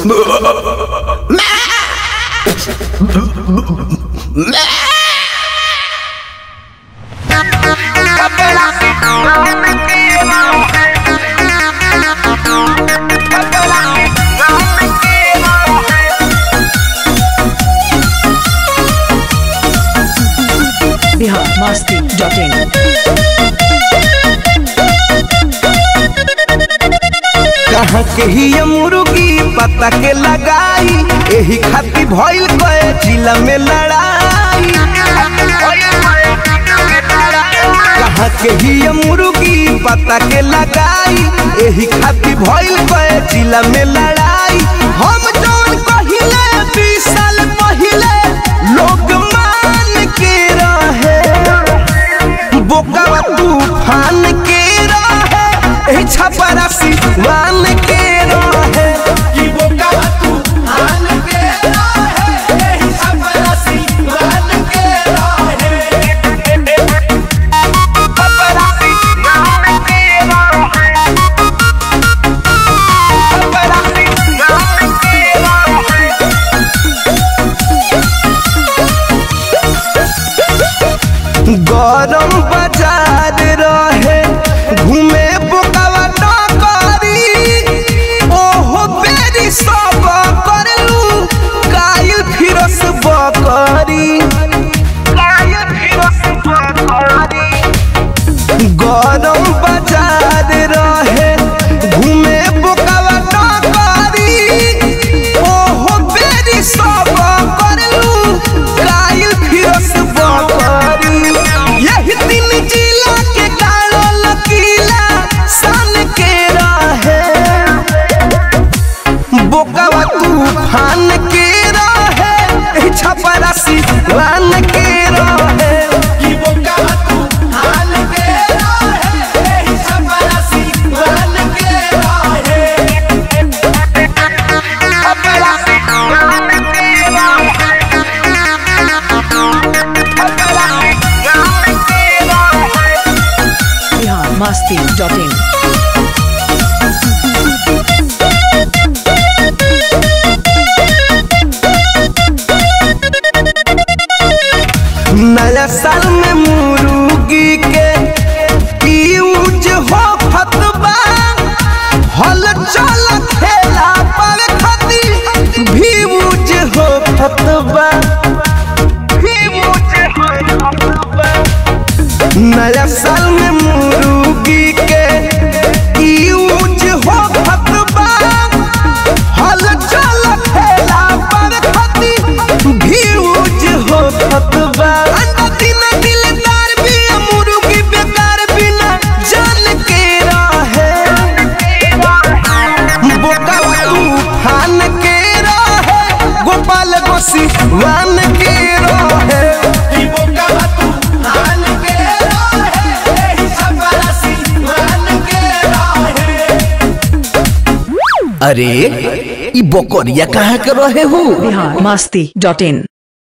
Bihar Masti dot in कहाँ के ही ये मुर्गी पता के लगाई एही खातिर भइल कए जिला में लड़ाई कहाँ के ही ये मुर्गी पता के लगाई एही खातिर भइल कए जिला में लड़ाई हम जौन कहिले बीस साल पहिले लोग मान के रहे बोकावा तूफान के रहे एही छपरासी मान के रहे कि बोकावा तूफान के रहे एही छपरासी मान के रहे छपरासी मान के रहे छपरासी मान के रहे गरम बाजार रहे घूमे बोकावा टकरी ओहो बेरी सब करलू कायल फिरस बकरी कायल फिरस बकरी गरम बाजार रहे घूमे बोकावा टकरी ओहो बेरी सब करलू कायल फिरस बकरी यही तीन जिला के कालो लकीला सन के रहे बोकावा तूफान के रहे छपरासी वान के रहे कि बोकावा तूफान के रहे छपरासी वान के रहे छपरासी वान के रहे छपरासी वान के रहे बिहार मस्ती डॉट इन नया साल में मुर्गी के यूज हो फतबा हल चल खेला पर खती भी यूज हो फतबा भी यूज हो फतबा नया साल में मुर्गी के यूज हो फतबा हल चल खेला पर खती भी यूज हो फतबा अंडा दिन दिलदार भी मुर्गी बेकार बिना जान के रहे बोका तूफान के रहे गोपाल गोसी वान के रहे अरे ई बकरिया कहाँ के रहे हो बिहार मस्ती डॉट इन